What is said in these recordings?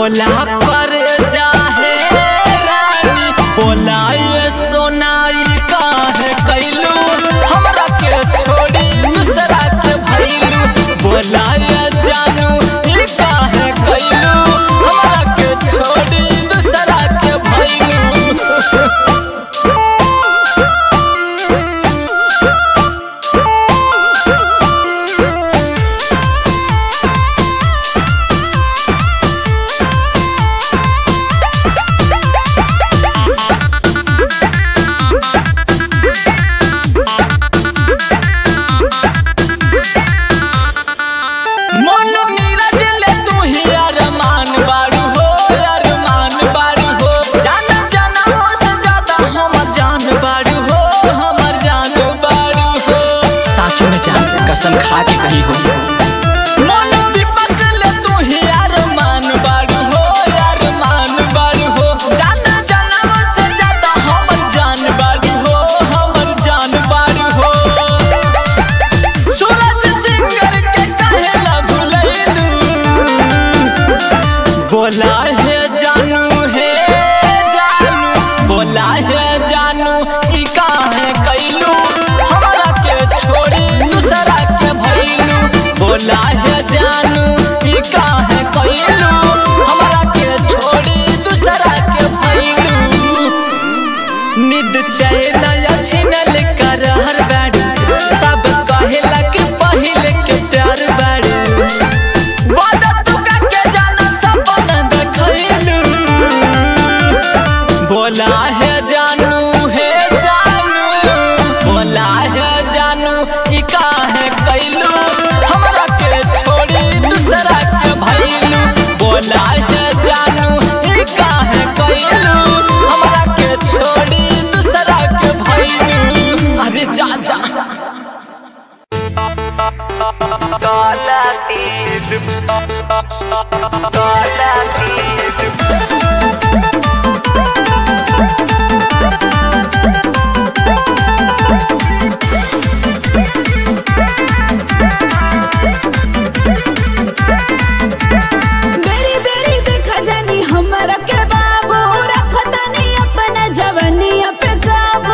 बोला कर जाहे रानी बोला ये सोनाई काहे कैलू हमरा के छोड़ी दूसरा के भैलू बोला ये जानू ई काहे कैलू हमरा के छोड़ी दूसरा के भैलू मन नीरज ले तू ही अरमान बारू हो अरमान बारू हो जान जाना हो से ज्यादा हमर जान बारू हो हमर जान बारू हो साचो में जान कसम खा के कही हो मन दीपक ले तू ही अरमान बारू हो अरमान बारू हो जान जाना हो से ज्यादा हमर जान बारू हो हमर जान बारू हो सूरज सिंगर के कहेला भुलैलू बोला है जानू है जानू बोला है जानू ई काहे कैलू हमरा के छोड़ी दूसरा के भैलू बोला है जानू ई काहे कैलू हमरा के छोड़ी दूसरा के भैलू निद चैन छिनल कर हर बाड़ी सब कहेला कि पहिले के प्यार बाड़ी वादा तू के जाना सपना देखैलू बोला है जानू है जानू बोला है जानू ई काहे कैलू हमरा के छोड़ी दूसरा के भैलू बोला है जानू ई काहे कैलू हमरा के छोड़ी दूसरा के भैलू अरे जा जा बेरी बेरी देखा जानी हमरा के बाबू रखतानी अपना जवानिया पे काबू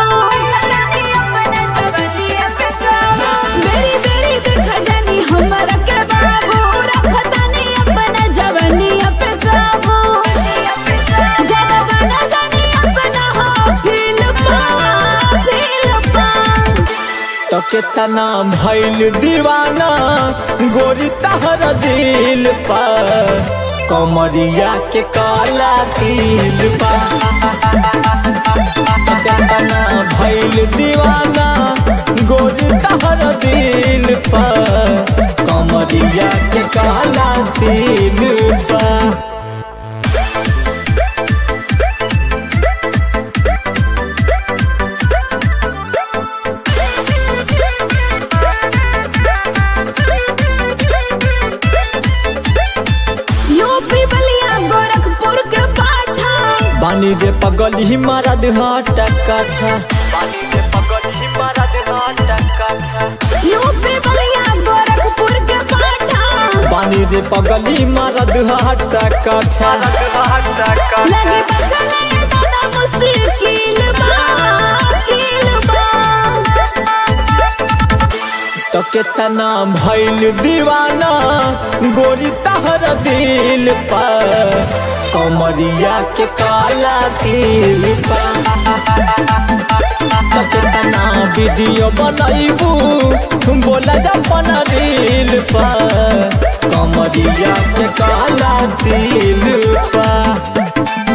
बेरी बेरी देखा जानी हमरा के बाबू रखतानी अपना जवानिया पे काबू ज्यादा गाना गानी अपना हो फील पा फील पा तो कितना भैल दीवाना गोरी तहर दिल पर कमरिया के काला तिल पर तो कितना भैल दीवाना गोरी तहर दिल पर कमरिया के काला तिल पर यूपी बलिया गोरखपुर के पाठा बानी जे पगल ही मारा देहाट काठा यूपी बलिया गोरखपुर के पाठा बानी रे पगली मारा देहाट काठा लगी बसले दादा मुश्किल बा मुश्किल बा तो कितना भैल दीवाना गोरी तहर दिल पर कमरिया के काला तिल पर तो कितना वीडियो बनैबू बोला अपन रील पर कमरिया के काला तिल पर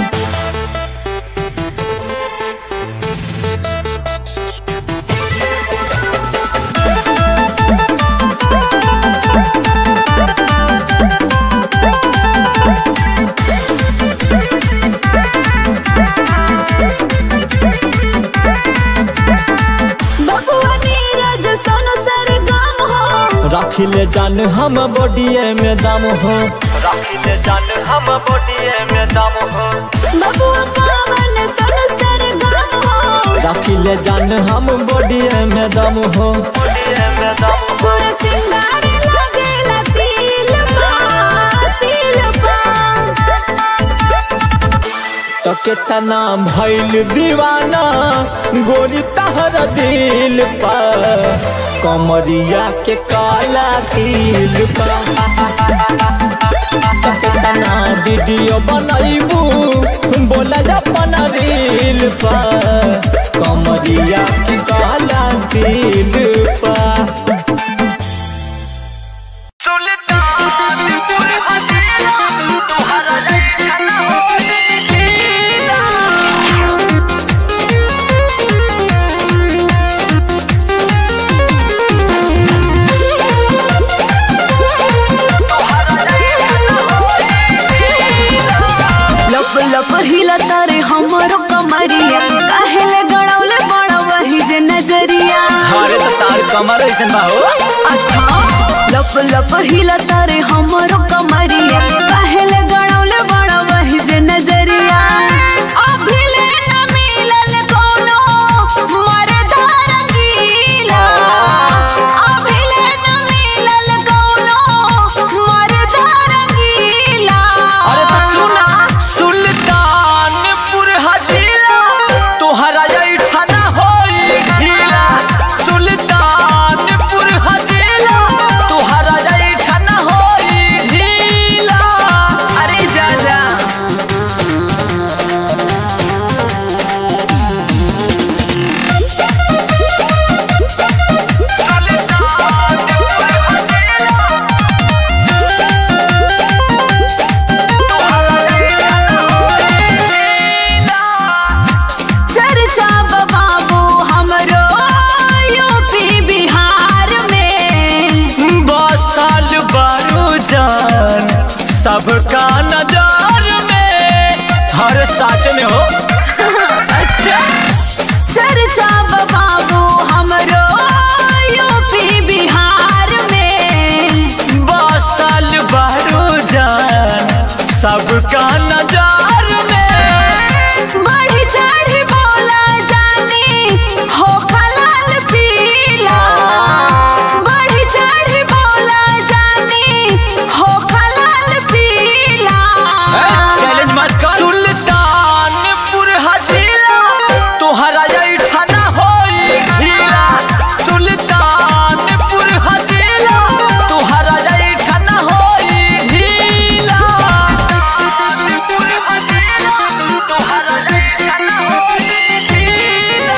बबुआ नीरज सोनू सरगम हो रखिले जान हम बॉडीए में दम हो रखिले जान हम बॉडीए में दम हो बबुआ पावन सोनू सरगम हो रखिले जान हम बॉडीए में दम हो पूरा सिंगार लगेला तिल पा तिल पा तो कितना भइल दीवाना गोरी तहर दिल पर कमरिया के काला तिल पर तो कितना वीडियो बनैबू बोला अपन रील पर कमरिया के काला तिल पर लप लप हिला तारे हमरो कमरिया काहेले गड़ौले बड़ा वही जे नजरिया अरे तो तार कमर ऐसन बा हो अच्छा लप लप हिला तारे हमरो कमरिया काहेले गड़ौले बड़ा वही जे नजरिया अभी ले न मिलल कोनो मरदार गीला अभी ले न मिलल कोनो मरदार गीला अरे तो सुना सुल्तानपुर हजीला तोहरा ऐठना होई ढीला सुल्तानपुर हजीला तोहरा ऐठना होई ढीला अरे जा जा चर्चा बाबू हमरो यूपी बिहार में बसल बारू जान सबका नजर में हर साच में हो अच्छा चर्चा बाबू हमरो यूपी बिहार में बसल बारू जान सबका नजर में बढ़ी चढ़ी बोला जानी हो खलाल पीला बढ़ी चढ़ी बोला जानी हो खलाल पीला चैलेंज मत कर सुल्तानपुर हजीला तोहरा ऐठना होई ढीला सुल्तानपुर हजीला तोहरा ऐठना होई ढीला सुल्तानपुर हजीला तोहरा ऐठना होई ढीला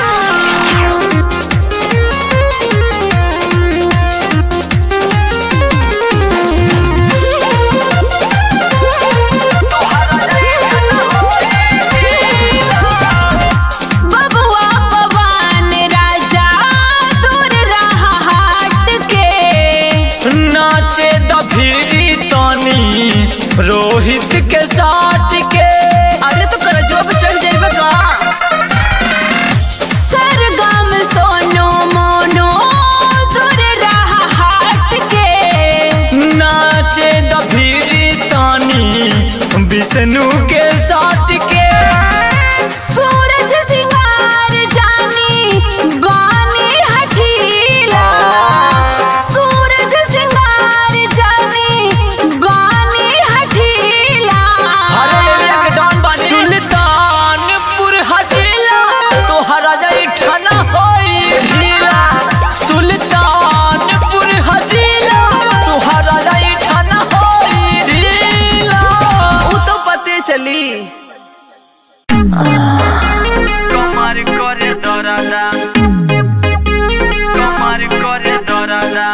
बबुआ पवन राजा दूर रहा हाट के नाचे दफीरी तनी रोहित के साथ के अरे तो कर जो चढ़ जाइबा का सरगम सोनो मोनो दूर रहा हाट के नाचे दफीरी तानी विष्णु के साथ के सूरज सिंगार जानी बानी हठीला सूरज सिंगार जानी बानी हठीला हरे एरिया के डॉन बानी सुल्तानपुर हजीला तोहरा ऐठना होई ढीला सुल्तानपुर हजीला तोहरा ऐठना होई ढीला उ तो पते चली कमर करे दरादा कमर करे दरादा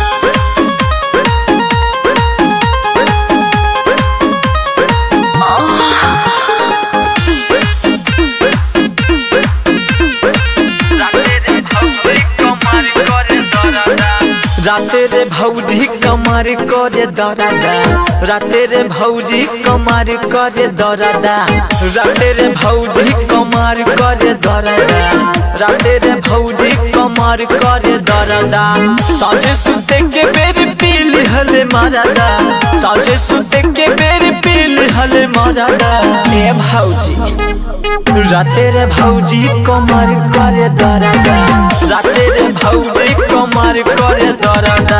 राते रे भौजी कमर करे दरादा राते रे भौजी कमर करे दरादा राते रे भौजी कमर करे दरादा राते रे भौजी कमर करे दरादा साझे सुते के बेरी पीली हले मारादा साझे सुते के बेरी पीली हले मारादा ए भौजी राते रे भौजी कमर करे दरादा राते रे भौजी कमर करे दरादा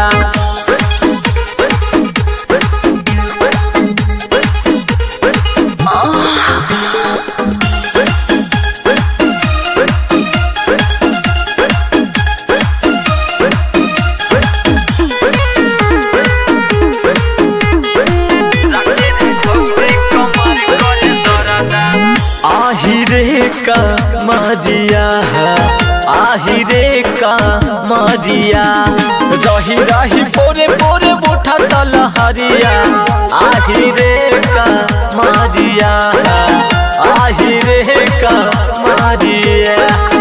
मरिया आही रे का मरिया रही रही बोरे बोरे बोठा तल हरिया आही रे का मरिया आही रे का मरिया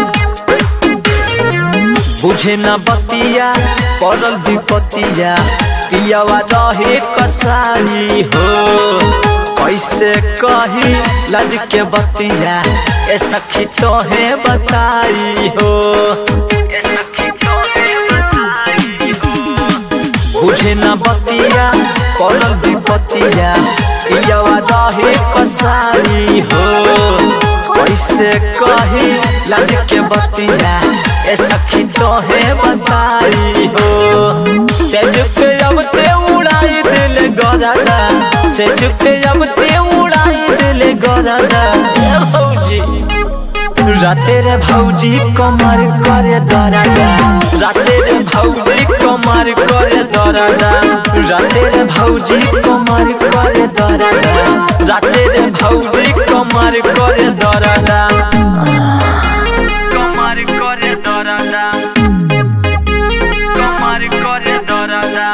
बुझे न बतिया पड़ल विपतिया पियावा रहे कसाई हो कैसे कही लज के बतिया ए सखी तोहे बताई हो ए सखी तोहे बताई हो बुझे न बतिया पड़ल विपतिया पियावा रहे कसाई हो कैसे कही लज के बतिया ए सखी तोहे बताई हो सेज पे अब ते उड़ाई दिल गरादा सेज पे अब ते उड़ाई दिल गरादा ए भौजी राते रे भौजी कमर करे दरादा राते रे भौजी कमर करे दरादा राते रे भौजी कमर करे दरादा राते रे भौजी कमर करे दरादा कमर करे दरादा कमर करे दरादा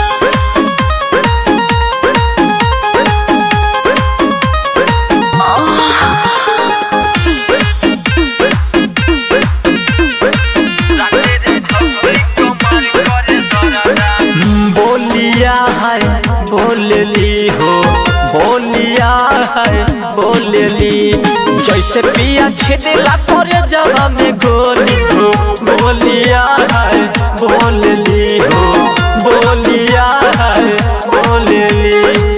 बोलिया है बोलली हो बोलिया है बोलली जैसे पिया छेदेला करे जवा में गोली हो बोलिया है बोलली हो बोलिया है बोलली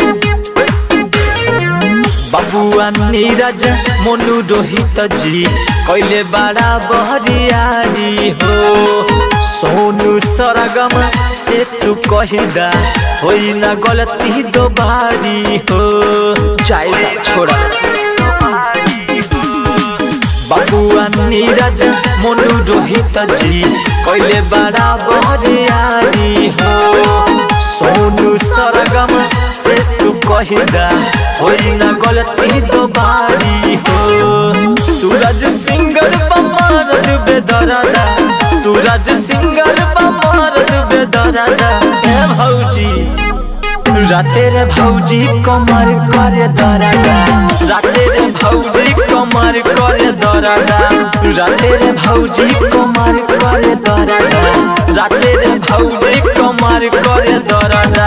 बबुआ नीरज मोनू रोहित जी कैले बड़ा बहरियारी हो सोनू सरगम से तू कहिदा होई ना गलती दोबारी हो जाए छोड़ा बबुआ नीरज मोनू रोहित जी कैले बड़ा बहरियारी हो सोनू सरगम से तू कहिदा होई ना गलती दोबारी हो सूरज सिंगर बमार डूबे दरादा सूरज सिंगर बमार डूबे दरादा ए भौजी राते रे भौजी कमर करे दरादा राते रे भौजी कमर करे दरादा राते रे भौजी कमर करे दरादा राते रे भौजी कमर करे दरादा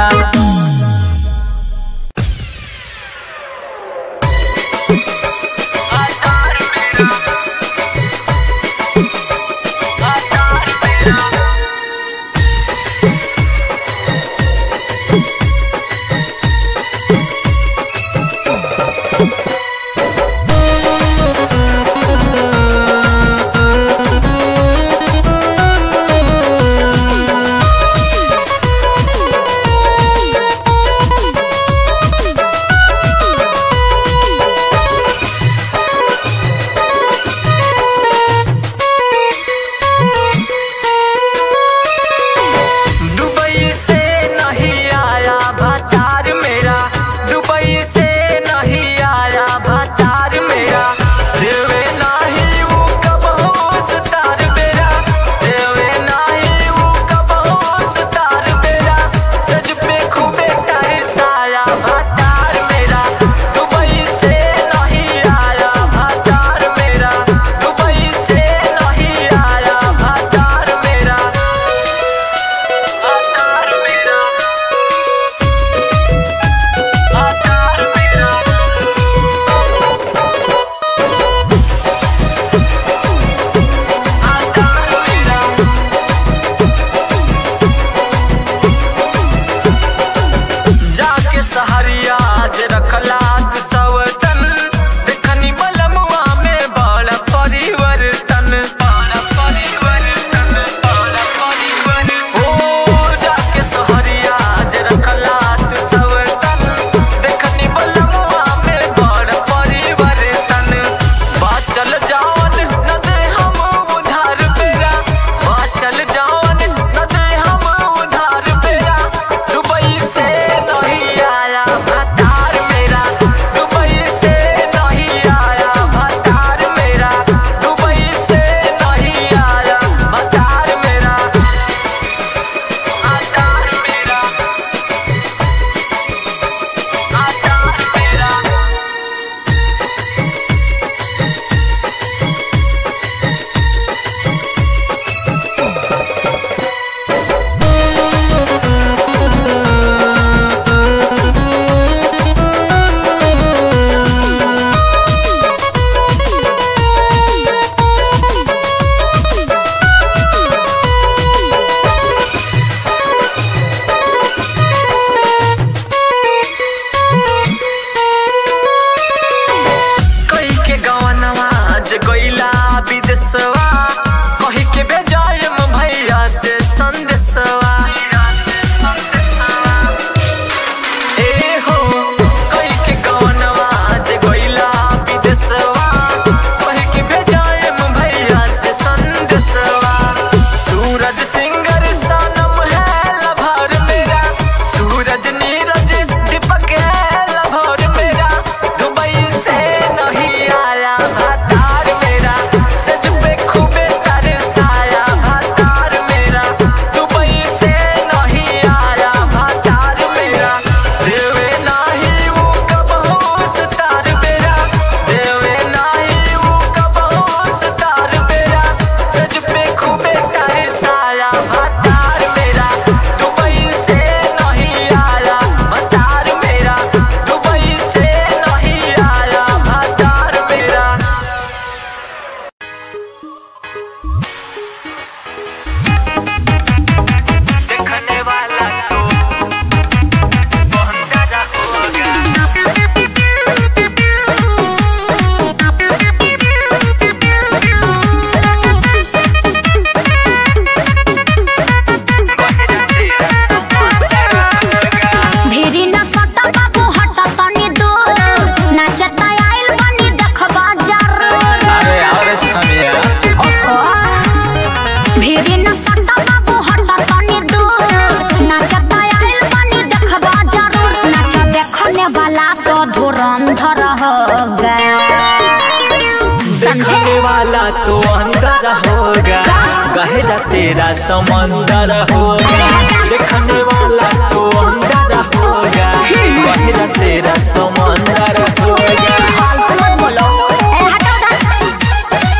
वाला तो अंदर होगा गहरा तेरा समंदर होगा देखने वाला तो अंदर होगा गहरा तेरा समंदर होगा फालतू मत बोलो ए हटो उधर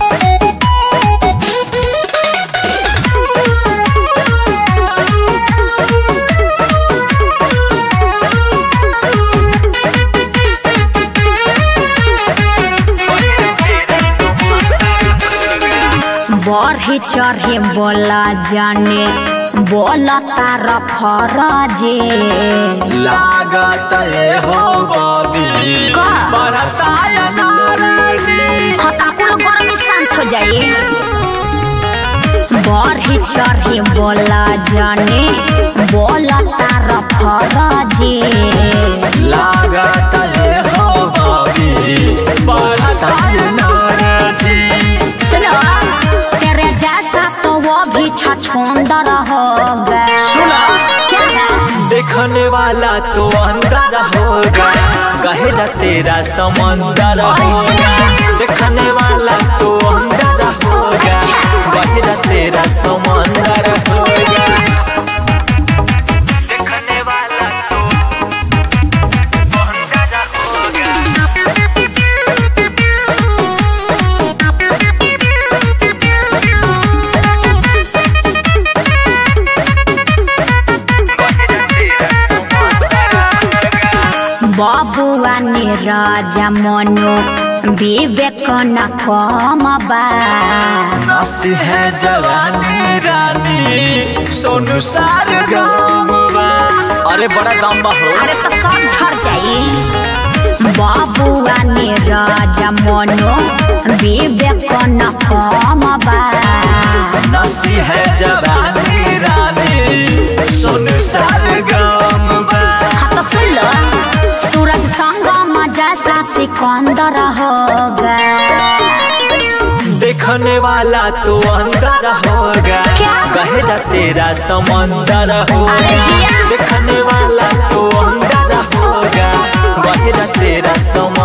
बढ़े चढ़े बोला जाने बोला तार फरजे लागत है हो बबी का? बढ़ता है नाराजी हताकुल गर्मी शांत हो जाइए बढ़े चढ़े बोला जाने बोला तार फरजे लागत है हो बबी बढ़ता है नाराजी सुनो तेरे जैसा तो वो भी छछोंदर होगा सुना क्या है देखने वाला तो अंदर होगा गहरा तेरा समंदर होगा देखने वाला तो अंदर होगा गहरा तेरा समंदर होगा देखने वाला तो अंदर होगा बाबुआ ने राजा मनो विवेक न कम बा नस है जवानी रानी सोनू सार गाँववा अरे बड़ा लंबा हो अरे तो सब झड़ जाई बाबुआ ने राजा मनो विवेक न कम बा नसी है जवानी रानी सोनू सार गाँववा हाँ तो सुन लो सूरज संग मजा सा सिकंदर होगा देखने वाला तो अंदर होगा क्या? गहरा तेरा समंदर अरे होगा जिया। देखने वाला तो अंदर होगा गहरा तेरा समंदर